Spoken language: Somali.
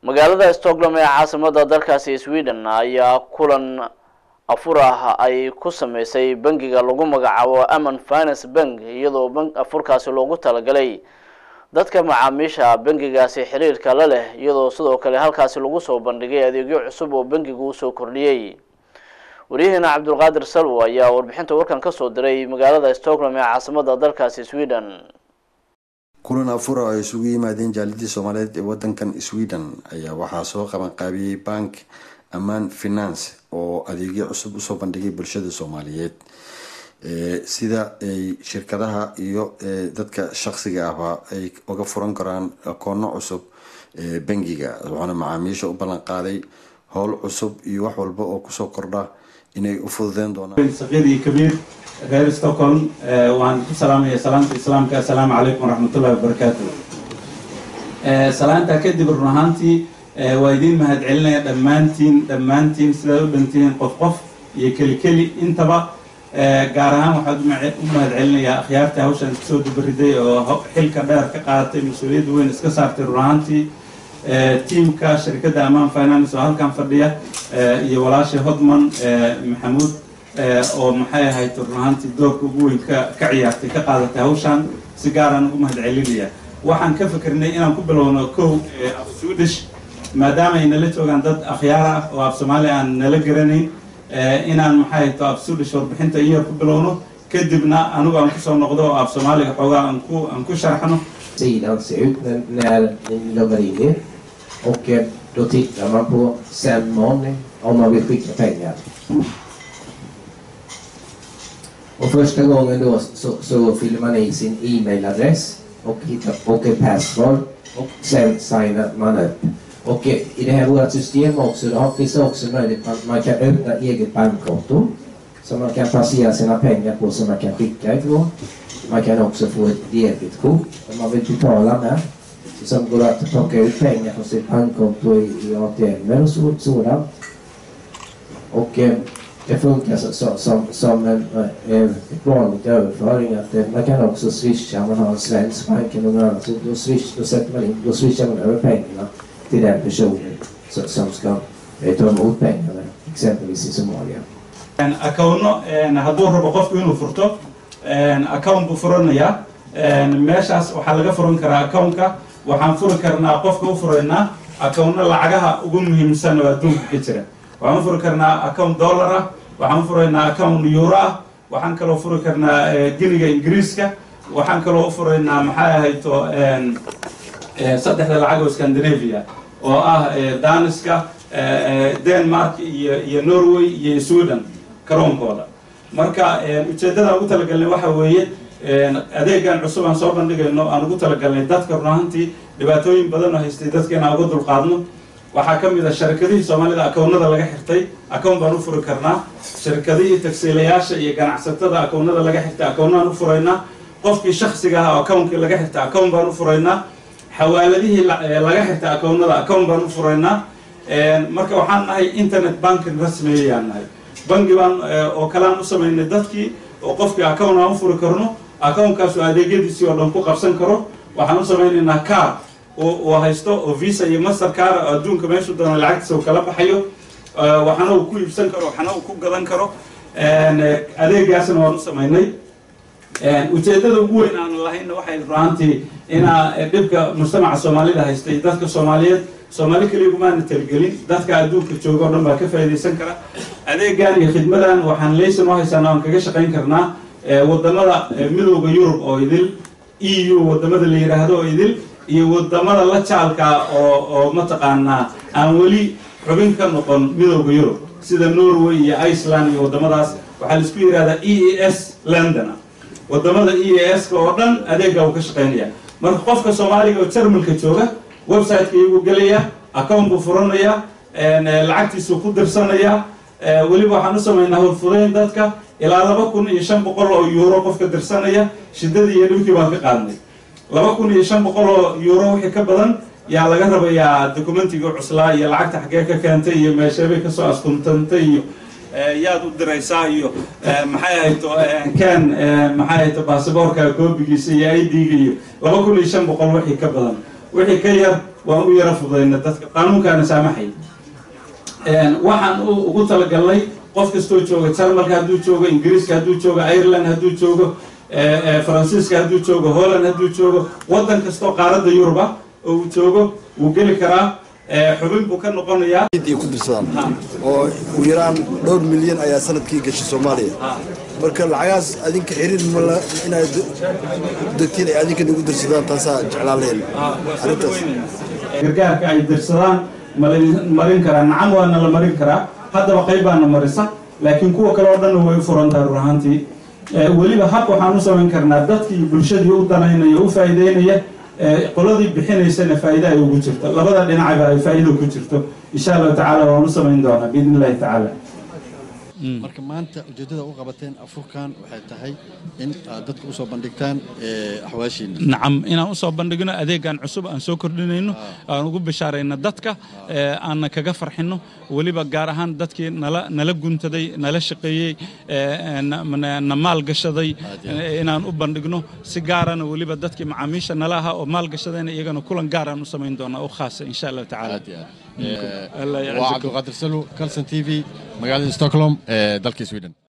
magaalada stockholm ee caasimada dalkaasi sweden ayaa kulan afur ah ay ku sameysay bangiga lagu magacaabo aman finance bank iyadoo afurkaasi loogu talagalay dadka macaamiisha bangigaasi xiriirka la leh iyadoo sidoo kale halkaasi lagu soo bandhigay adeegyo cusub oo bangigu usoo kordhiyey waryaheena cabdulqaadir salwo ayaa warbixinta warkan kasoo diray magaalada stockholm ee caasimada dalkaasi sweden kulan afura oo ay isugu yimaadeen jaalidii soomaaliyeed ee wadankan sweden ayaa waxaa soo qabanqaabiyey bank amaan finance oo adeegyo cusub usoo bandhigay bulshada soomaaliyeed sida ay shirkadaha iyo dadka shaqsiga ahba ay uga furan karaan akoono cusub bangiga waxaana macaamiisha u ballan qaaday howl cusub iyo wax walba oo kusoo kordha inay u fududeen doonaan saqiir iyo kabiir reer stockholm waan ku salaamaya salaamta islaamka assalaamu calaykum waraxmatullahi wabarakaatu salaantaa kadib run ahaantii waa idiin mahadcelinaya dhammaantiin dhammaantiin sidaad u dhantihiin qof qof iyo keli keli intaba gaar ahaan waxaad u mahadcelinayaa akhyaarta hawshan kasoo dubariday oo xilka dheer ka qaadatay mas-uuliyadda weyn iska saartay run ahaantii tiamka shirkadda amaan finance oo halkan fadhiya iyo walaashay hodman maxamuud oo maxay ahayd run ahaantii doorka ugu weyn ka ka ciyaartay ka qaadatay hawshan si gaaraan ugu mahadcelinaya waxaan ka fikirnay inaan ku bilowno kow af swedish maadaama ay nala joogaan dad akhyaar ah oo af soomaali aan nala garanayn inaan maxay to af swedish warbixinta iyar ku bilowno kadibna anigu aan kusoo noqdo oo af soomaaliga xoogaa aan ku aan ku sharxno sidan ser ut när, när ni loggar in er. Och eh, då tittar man på send money om man vill skicka pengar. Och första gången då så, så fyller man i sin e-mailadress och, hittar, och ett password och sen signar man upp. Och eh, i det här vårt system också, då finns det också möjlighet att man kan öppna eget bankkonto som man kan placera sina pengar på som man kan skicka ifrån. Man kan också få ett debitkort om man vill betala med. Som går att plocka ut pengar från sitt bankkonto i, i ATM och så, sådant. Och eh, det funkar så, så, som, som en eh, ett vanligt överföring. Att, eh, man kan också swisha om man har en svensk bank eller någon annan. Så då, swish, då, sätter man in, då swishar man över pengarna till den personen som, som ska eh, ta emot pengarna, exempelvis i Somalia. akawno hadduu rabo qofku inuu furto account buu furanayaa meeshaas waxaa laga furan karaa accountka waxaan furi karnaa qofka u furaynaa accountna lacagaha ugu muhiimsan oo adduunka ka jira waxaan u furi karnaa account dollar ah waxaan u furaynaa account euro ah waxaan kaloo furi karnaa giniga ingiriiska waxaan kaloo u furaynaa maxay ahayto saddexda lacag oo scandinavia oo ah daniska denmark iyo iyo norway iyo sweden karoonkooda marka ujeeddadaan ugu talagalnay waxa weeye adeegan cusub aan soo bandhigayno aan ugu talagalnay dadka run ahaantii dhibaatooyin badan oo haystay dadka inaan uga dulqaadno waxaa ka mid a sharikadihii soomaalida akownada laga xirtay akown baan u furi karnaa sharikadihii tagsiilayaasha iyo ganacsatada akownada laga xirtay akownaan u furaynaa qofkii shaksiga ah oo akownkii laga xirtay akown baan u furaynaa xawaaladihii laga xirtay akownada akown baan u furaynaa marka waxaan nahay internet banking rasmiyayaan nahay bangi baan oo kalean u samaynay dadkii oo qofkii account aan u furi karno accountkaas oo adeegyadiisii oo dhan ku qabsan karo waxaan u samaynaynaa car oo haysto oo visa iyo master car oo adduunka meeshu doono lacagtiisa uu kala baxayo waxana uu ku iibsan karo waxana uu ku gadan karo adeegaasna waan u samaynay ujeeddada ugu weyn aan lahayna waxay ruaantii inaa dhibka mujtamaca soomaalida haystay dadka soomaaliyeed soomaali keligumaana talagelin dadka adduunka jooga o dhan baa ka faa'iidaysan kara adeegan iyo khidmadan waxaan laysan u haysanaa aan kaga shaqayn karnaa wadamada midooda yurub oo idil e u wadamada la yidhaahdo oo idil iyo wadamada la jaalka oo oo mataqaanaa aan weli xubin ka noqon midooda yurub sida norway iyo iceland iyo wadamadaas waxaa laisku yidhahdaa e a s london wadamada e a s ka oo dhan adeega uu ka shaqaynaya marka qofka soomaaliga oo jarmalka jooga websiteka iyagu gelaya account buu furanaya lacagtiisuu ku dirsanaya weliba waxaan u samaynaa hurfudeyn dadka ilaa laba kun iyo shan boqol oo euro qofka dirsanaya shiddadii iyo dhibkii baan ka qaadnay laba kun iyo shan boqol oo euro wixii ka badan yaa laga rabayaa documentigii cuslaa iyo lacagta xaggee ka keentay iyo meesheebay kasoo askuntantay iyo yaad u diraysaa iyo maxay ahayto ken maxay ahayto basaboorka koobigiisa iyo i d-ga iyo laba kun iyo shan boqol wixii ka badan wixii ka yar waan u yara fudayna dadka qaanuunkaana saamaxay waxaan ugu talagalnay qof kastoo jooga jarmalka hadduu joogo ingiriiska hadduu joogo ireland hadduu joogo faransiiska hadduu joogo holland hadduu joogo waddan kastoo qaaradda yuruba oo uu joogo wuu geli karaa xubin buu ka noqonayaa ay ku dirsadaan oo ugu yaraan dhowr milyan ayaa sanadkii gashay soomaaliya marka lacagaas adinka xiriir mala inaad degtiin ay adinka nagu dirsadaan taasaa jeclaan lahayn arrintaas gargaarka ay dirsadaan marin karaa nacam waana la marin karaa haddaba qayb baana marisa laakiin kuwa kale oo dhanna way u furan tahay run ahaantii weliba hab waxaan u samayn karnaa dadkii bulshadii u danaynaya u faa'iideynaya qoladii bixinaysana faa'iida ay ugu jirto labada dhinacba ay faa'iido ku jirto insha allahu tacaala waan u samayn doonaa biidn illahi tacaala marka maanta ujeeddada u qabateen afurkan waxay tahay in aad dadka usoo bandhigtaan axwaashiina nacam inaan usoo bandhigno adeegan cusub aan soo kordhinayno aan ugu bishaarayno dadka aanna kaga farxino weliba gaar ahaan dadkii nala nala guntaday nala shaqeeyey na maalgashaday inaan u bandhigno si gaarana weliba dadkii macaamiisha nala ahaa oo maalgashadayna iyagana kulan gaaraan u samayn doonaa u khaasa insha allahu tacaala waa cabdiqaadir salo calson t v magaalada stockholm ee dalka sweden